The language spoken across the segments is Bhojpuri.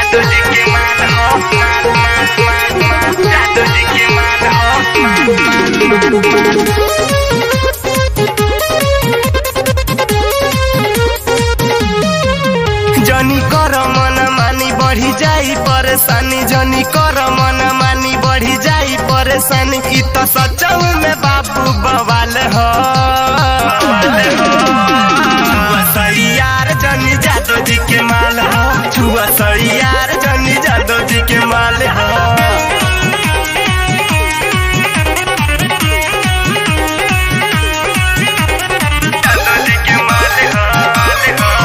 जादू जी के माल हो माल माल माल माल जादू जी के माल हो माल माल माल जनी कर मन मानी बढ़ी जाई परेशानी जनी कर मन मानी बढ़ी जाई परेशानी इ त सचौ में बाबू बवाल हो छुआ सैयार जनी जादो जी के माल हो छुआ सैयार जनी जादो जी के माल हो जादो जी के माल हो माल हो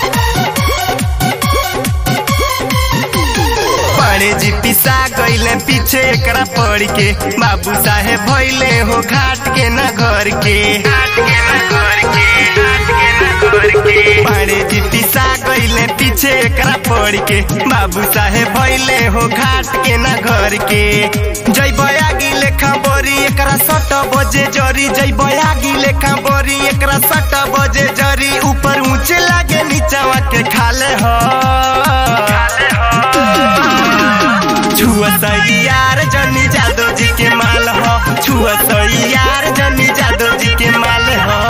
बड़े जी पिसा गईले पीछे एकरा पड़ के बाबू साहेब भइले हो घाट के न घर के घाट के न घर के घाट के न घर के बड़े जी पिसा गईले पीछे एकरा पड़ के बाबू साहेब भइले हो घाट के न घर के जय बयागी लेखा बोरी एकरा सट बजे जरी जय बयागी लेखा बोरी एकरा सट बजे जरी ऊपर ऊंचे लागे नीचवा के खाले हो खाले हो छुआ यार जनी जादो जी के माल हो छुआ यार जनी जादो जी के माल हो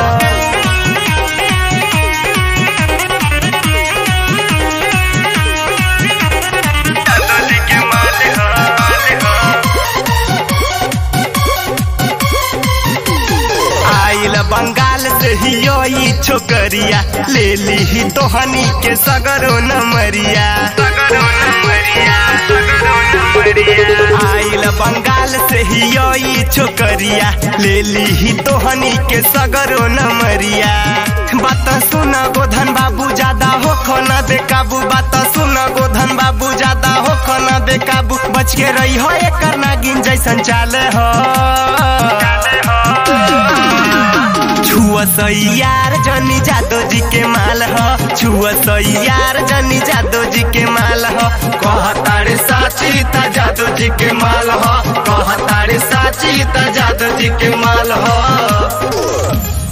जादो जी के माल हो, माल हो। आइल बंगाल से ही यो ई छोकरिया ले ली ही तोहनी के सगरो नमरिया सगरो नमरिया सगरो नमरिया आइल बंगाल से ही यो ई छोकरिया ले ली ही तोहनी के सगरो नमरिया बात सुन गोधन बाबू ज्यादा हो खोना बेकाबू बात सुन गोधन बाबू ज्यादा हो खोना बेकाबू बच के रही हो एकर नागिन जैसन चाले हो चाले हो छुआ यार जनी जादो जी के माल हो छुआ यार जनी जादो जी के माल हो कहतारे साची ता जादो जी के माल हो कहतारे साची ता जादो जी के माल हो